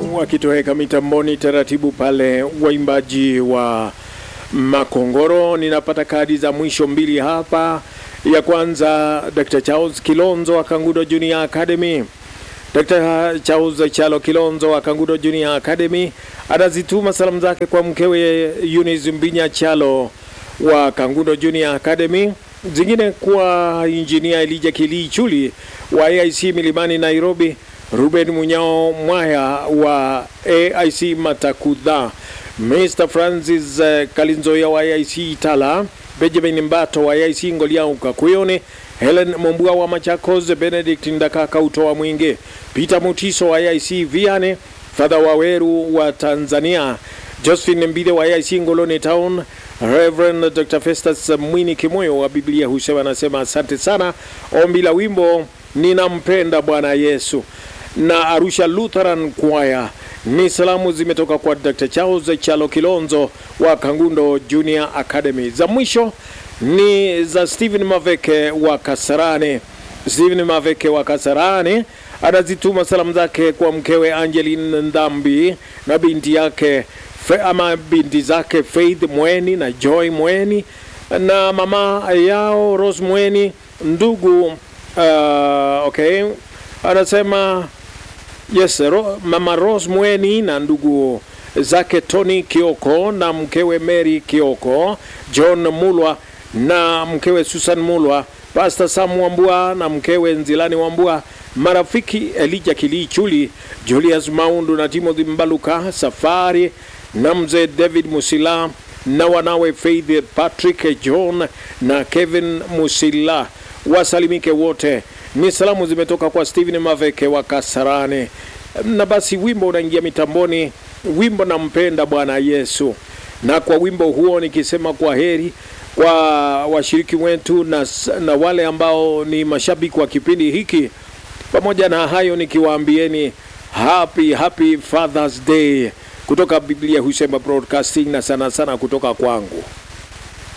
wakitoweka mitamboni taratibu pale, waimbaji wa Makongoro. Ninapata kadi za mwisho mbili hapa. Ya kwanza Dr. Charles Kilonzo wa Kangudo Junior Academy. Dr. Charles Chalo Kilonzo wa Kangudo Junior Academy anazituma salamu zake kwa mkewe Eunice Mbinya Chalo wa Kangudo Junior Academy, zingine kwa injinia Elija Kilichuli wa AIC Milimani Nairobi, Ruben Munyao Mwaya wa AIC Matakudha, Mr. Francis uh, Kalinzoya wa AIC Itala, Benjamin Mbato wa AIC Ngoliau Kakuyone, Helen Mombua wa Machakos, Benedict Ndakaka utoa Mwinge, Peter Mutiso wa AIC Viane, Father Waweru wa Tanzania, Josephine Mbide wa AIC Ngolone Town, Reverend Dr. Festus Mwini Kimoyo wa Biblia husema, anasema asante sana. Ombi la wimbo ninampenda Bwana Yesu na Arusha Lutheran Choir ni salamu zimetoka kwa Dr. Charles Chalo Kilonzo wa Kangundo Junior Academy. Za mwisho ni za Stephen Maveke wa Kasarani. Stephen Maveke wa Kasarani anazituma salamu zake kwa mkewe Angeline Ndambi na binti yake Fe, ama binti zake Faith Mweni na Joy Mweni na mama yao Rose Mweni ndugu uh, okay anasema yes ro, mama Rose Mweni na ndugu zake Tony Kioko na mkewe Mary Kioko, John Mulwa na mkewe Susan Mulwa, Pastor Sam Wambua na mkewe Nzilani Wambua, marafiki Elijah Kilichuli, Julius Maundu na Timothy Mbaluka Safari na mzee David Musila na wanawe Faith Patrick John na Kevin Musila wasalimike wote. Ni salamu zimetoka kwa Steven Maveke wa Kasarani. Na basi wimbo unaingia mitamboni, wimbo nampenda Bwana Yesu. Na kwa wimbo huo nikisema kwa heri kwa washiriki wetu na, na wale ambao ni mashabiki wa kipindi hiki. Pamoja na hayo nikiwaambieni happy happy Father's Day kutoka Biblia husema broadcasting na sana sana kutoka kwangu.